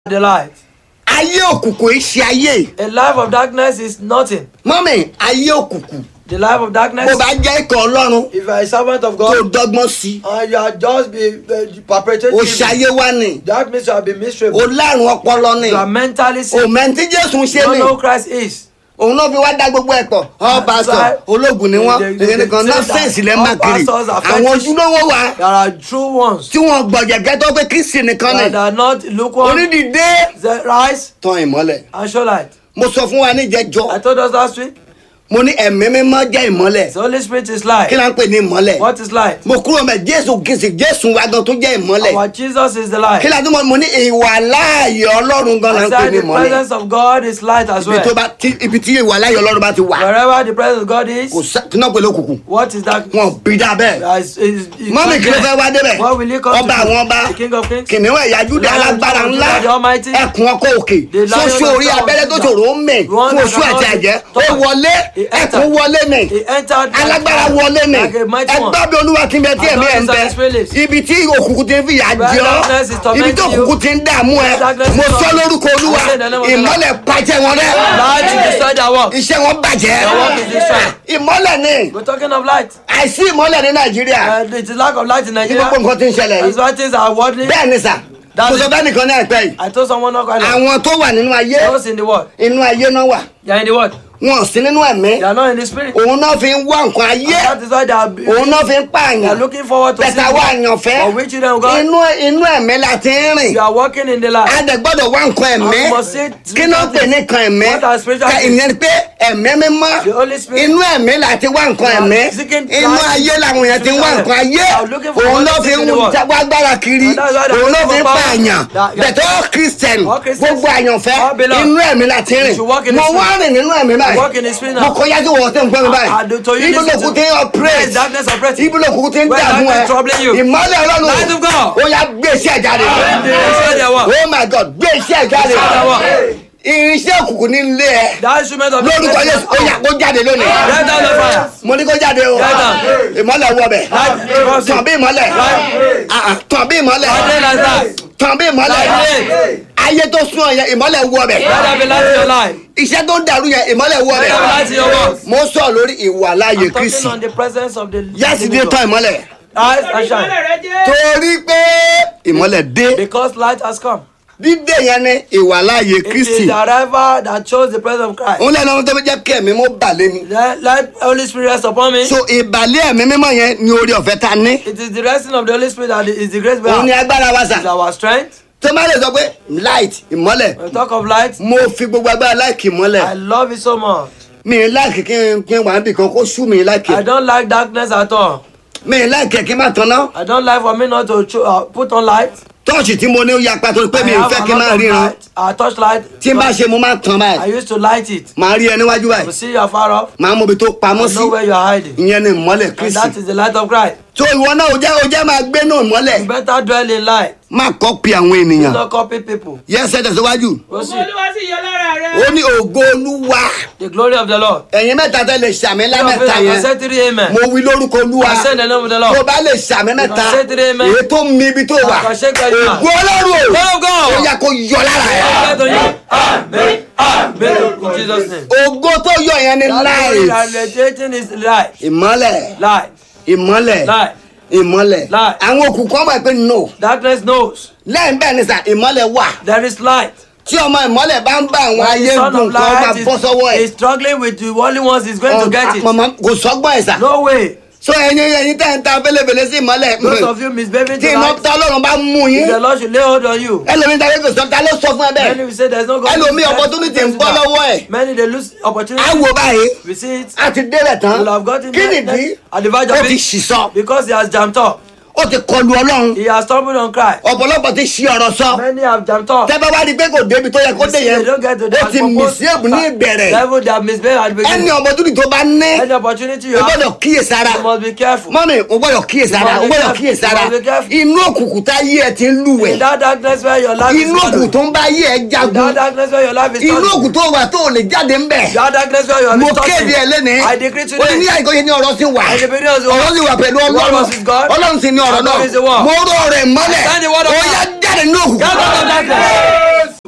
the light. ayé òkùnkùn yìí ṣe ayé A life of darkness is nothing. mọ́mì ayé òkùnkùn The life of darkness. bó bá jẹ́ ikọ̀ ọlọ́run If you are a servant of tó God dọ́gbọ́n sí and you are just be uh, perpetrating, o evil, ṣayé wá ni that means you have been o miserable. lárùn ọpọlọ ni You are mentally sick. o mẹ́ntí jésù ń You ṣe don't ni know who Christ is. òun náà fi wá dá gbogbo ẹ̀ pọ̀ ọ́ That's pásítọ̀ why ológun ni wọ́n they- they- èyí nìkan they say nọ́ọ̀sẹ̀nsì that lẹ́ ń bá all kiri pastors are àwọn fetish. ojúlówó wa There are true ones tí wọ́n gbọ̀jẹ̀gẹ́ tó pé kristi nìkan ni that are not lukewarm. onídìídé They rise tan ìmọ́lẹ̀ and show light. mo sọ fún wa níjẹjọ I told us last week. mo ní ẹ̀mí mímọ́ jẹ́ ìmọ́lẹ̀ The Holy Spirit is kí light. la ń pè ní ìmọ́lẹ̀ What is light? mo kúrò mẹ́ jésù kìsì jésù wa gan tó jẹ́ ìmọ́lẹ̀ Our Jesus is the light. kí la tún mọ̀ mo ní ìwà láàyè ọlọ́run gan la I ń pè said ní the ìmọ́lẹ̀ presence of God is light as ibi tó well. bá tí- ibi tí ìwà láàyè ọlọ́run bá ti wà Wherever the presence of God is, kò sá kí náà pè lókùnkùn what is that? wọn bí dá bẹ́ẹ̀ Uh, is- is- is- mọ́mí kí ló fẹ́ wá débẹ̀ What will he come ọba to? àwọn ọba The King of Kings. kìnìún ẹ̀yà júdà Lion of alágbára Judah, ńlá the Almighty. ẹkùn ọkọ òkè The Lion ṣoṣo of orí Judah, abẹ́rẹ́ tó Judah. ṣòro ń mè The one fún that oṣù cannot àti be àjẹ́ ó touched. wọlé He ẹkùn entered. wọlé mè He entered like alágbára fire, wọlé mè like a mighty one. ẹgbẹ́ bí olúwa ti ń bẹ tí And ẹ̀mí ẹ̀ ń God is bẹ on his release. ibi tí òkùnkùn ti ń fìyà Where jẹ ọ́ darkness is tormenting ibi tí you. òkùnkùn ti ń dààmú ẹ Where darkness is mo sọ tormenting lórúkọ you. olúwa I say in the name of the Lord. ìmọ́lẹ̀ pàjẹ́ wọn rẹ́ Light to destroy their work. iṣẹ́ wọn bàjẹ́ Their work is destroyed. ìmọ́lẹ̀ ni We're talking of light. àìsí ìmọ́lẹ̀ ní nàìjíríà And it is lack of light in ní Nigeria. gbogbo nǹkan tí ń ṣẹlẹ̀ That's yìí why things are worldly. bẹ́ẹ̀ ni sà That's kò sọ it. bẹ́ẹ̀ nìkan ní àìpẹ́ yìí I told someone not quite àwọn tó wà nínú ayé those in the world. inú ayé náà wà They are in the world. wọn ò sí nínú ẹ̀mí They are not in the spirit. òun náà fi ń wá nǹkan ayé And that is why they are, òun náà fi ń they are pààyàn looking forward to bẹ̀tà seeing wá God. àyànfẹ́ For which children of God, inú inú ẹ̀mí la ti ń rìn you are walking in the light. a dẹ̀ gbọ́dọ̀ wá nǹkan ẹ̀mí And you must say kí náà pè ní nǹkan ẹ̀mí What are spiritual Ká- things? ìyẹn ni pé ẹ̀mí mímọ́ The Holy Spirit. inú ẹ̀mí la ti wá nǹkan You are ẹ̀mí seeking inú light. ayé làwọn èèyàn ti ń wá nǹkan ayé You are looking for òun what náà is fi in ń the world. wá agbára kiri And that's why they are òun náà looking fi ń for power. pààyàn That- bẹ̀tẹ̀ all christian All Christians. gbogbo àyànfẹ́ All belong. inú ẹ̀mí la ti You rìn should walk in mo the wá rìn nínú ẹ̀mí walk in the báyìí spirit mo now. kọjá sí wọ́n tẹ́ ń gbọ́ mi I- I do- to you báyìí ibi listen lókun to- tí ń Where operate is darkness operating? ibi lókun tí ń Where dààmú ẹ darkness troubling you? ìmọ́lẹ̀ ọlọ́run Light of God. ó yá gbé iṣẹ́ jáde They destroy their work. oh my god gbé iṣẹ́ jáde Destroy their work. irinṣẹ́ òkùnkùn ní ilé ẹ That instrument of lórúkọ yéésù ó yá kó jáde lónìí Let down the fire. mo ní kó jáde o Get down. ìmọ́lẹ̀ wọ bẹ̀ Light. tàn bí ìmọ́lẹ̀ Ah, ah, tàn bí ìmọ́lẹ̀ Light like that. tàn bí ìmọ́lẹ̀ Light. ayé tó sún ọ yẹn ìmọ́lẹ̀ wọ bẹ̀ Let there be light in your life. iṣẹ́ tó dàrú yẹn ìmọ́lẹ̀ wọ Let bẹ̀ there be light in your work. mo sọ lórí ìwà láàyè I'm kristi talking on the presence of the yẹ́sìdé living tán God. ìmọ́lẹ̀ Eyes and shine. torí pé ìmọ́lẹ̀ dé Because light has come. dídé yẹn ní ìwà láàyè It is kristi the arrival that shows the presence of Christ. òun lẹ́nu ọmọ tó fi jẹ́ kí ẹ̀mí mọ́ balẹ̀ mi Let, let Holy Spirit rest upon me. so ìbàlẹ̀ ẹ̀mí mímọ́ yẹn ni orí ọ̀fẹ́ ta ní It is the resting of the Holy Spirit that is the grace we òun ni have. agbára wa It is sà our strength. tó má lè sọ pé light ìmọ́lẹ̀ When we talk of light, mo fi gbogbo agbára láìkì I ìmọ́lẹ̀ love it so much. mi ì láìkì kí n kí n wà níbì kan kó sú mi láìkì I don't like darkness at all. mi ì láìkì kí n má tanná I don't like for me not to cho- uh, put on light. tọ́ọ̀ṣì tí mo ní ó yapa torí pé mi I ì have fẹ́ a kí n má lot of ríran light. I touch light. tí n bá ṣe mo máa tan I báyìí used to light it. màá rí ẹ níwájú To báyìí see you are far off. màá mọ ibi tó pamọ́ I sí know where you are hiding. ìyẹn ni ìmọ́lẹ̀ And kristi that is the light of Christ. tó ìwọ náà ó jẹ́ ó jẹ́ máa gbé náà ìmọ́lẹ̀ You better dwell in light. má kọ́pì àwọn Do ènìyàn not copy people. yẹ́sẹ̀ tẹ̀síwájú Go see olúwa sì yọ lára ó rẹ. ní ògo olúwa the glory of the Lord. ẹ̀yin mẹ́ta tẹ́ lè ṣàmì Some of lámẹ́ta you can yẹn say three amen. mo wí lórúkọ olúwa I say in the name of the tó Lord. bá lè ṣàmì mẹ́ta can say three amen. èyí tó mi ibi tó wà I can shake your hand. ògo ọlọ́run o Glory of ó God. yẹ kó yọ lára ẹ̀ Get on you. Amen. Amen. In Jesus' name. ògo tó yọ yẹn ni That láì glory that radiating is light. ìmọ́lẹ̀ Light. ìmọ́lẹ̀ Light. ìmọ́lẹ̀ Light. àwọn òkùnkùn ọmọ ẹ̀ pé no Darkness knows. lẹ́yìn bẹ́ẹ̀ ni sà ìmọ́lẹ̀ wà There is light. tí ọmọ ìmọ́lẹ̀ bá ń bá àwọn When ayé the son gùn of kan ọba light bọ́ sọ́wọ́ is, ẹ̀ is struggling with the only ones he's going to get it. mọ̀mọ́ kò sọ́gbọ́n ẹ̀ sà No way. so ẹyin ẹyin tẹ́ ń ta fẹ́lẹ́fẹ́lẹ́ sí ìmọ́lẹ̀ Those of you misbehaving tí iná tonight, tá ọlọ́run bá mú yín the Lord should lay hold on you. ẹlòmíín tàbí kò sọ ta ló sọ fún ẹ Many bẹ́ẹ̀ will say there's no God. ẹlòmíín opportunity ń bọ́ lọ́wọ́ ẹ̀ Many they lose á opportunity. wò báyìí We see it. á ti débẹ̀ tán Will have gotten kí there- nìdí at the verge ó of ti it ṣì sọ because he has jumped up. ó ti kọlu ọlọ́run He has stumbled on Christ. ọ̀pọ̀lọpọ̀ ti ṣí ọ̀rọ̀ sọ Many have jumped up. tẹ́ bá wá di pé kò débi tó yẹ kó You dé see, yẹn they don't get to ó that ti mìsí èbù ní ìbẹ̀rẹ̀ level they have misbehaved at the ẹni beginning. opportunity tó bá ní Any opportunity you o have, gbọ́dọ̀ kíyèsára you must be careful. mọ́mí o gbọ́dọ̀ kíyèsára o You must be gbọ́dọ̀ careful. kíyèsára You must be careful. inú òkùnkùn tá yé ẹ ti ń In lúwẹ̀ that darkness where your life is inú òkùnkùn following. tó ń bá yé ẹ In jagun that darkness where your life is inú turning. òkùnkùn tó wà tó ò lè jáde ń bẹ̀ That darkness where you are mo distorting. kéde ẹ lẹ́ni I decree o ní ní today. àìkóyè ní ọ̀rọ̀ sí wà And the beginning of the ọ̀rọ̀ sì wà pẹ̀lú The word ọlọ́run was with God. ọlọ́run sì ní ọ̀rọ̀ And God is the náà word. mo rọ ọ̀rọ̀ ẹ̀ mọ́lẹ̀ I stand the word of ó God. yá jáde ní òkùnkùn Get out of darkness.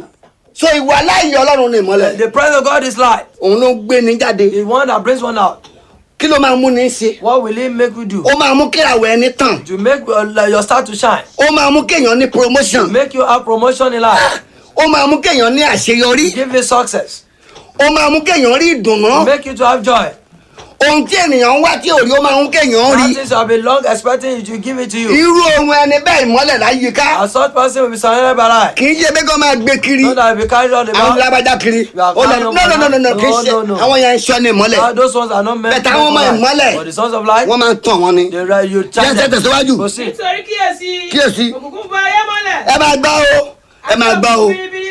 so ìwà láàyè ọlọ́run ní ìmọ́lẹ̀ The presence of God is light. òun ló ń gbé ní jáde The one that brings one out. kí ló máa mú ní ṣe What will it make you do? ó máa mú kíráwọ̀ ẹni tàn To make your, your star to shine. ó máa mú kéèyàn ní promotion Make you have promotion in life. ó máa mú kéèyàn ní àṣeyọrí Give you success. ó máa mú kéèyàn rí ìdùnnú Make you to have joy. ohun tí ènìyàn ń wá tí ò rí ó máa mú kéèyàn rí That things you have been long expecting it to give it to you. irú ohun ẹni bẹ́ẹ̀ ìmọ́lẹ̀ láyìíká And such person will be surrounded by light. kì í ṣe pé kó máa gbé kiri Not that will be carried on the àwọn mouth. lábàjá kiri You are ó lọ carrying no on no no no no by kì í light. ṣe No, no, no. àwọn yẹn ń ṣọ́ ní ìmọ́lẹ̀ Ah, Those ones are not meant But to àwọn ọmọ light. ìmọ́lẹ̀, But the sons of light, wọ́n máa ń tàn wọ́n ni they ri- you charge Jẹ́ them. tẹ̀síwájú. Proceed. nítorí kíyèsí Kíyèsí. òkùnkùn bá ayé mọ́lẹ̀ ẹ máa gbọ́ o ẹ máa gbọ́ o Àti òkùnkùn biribiri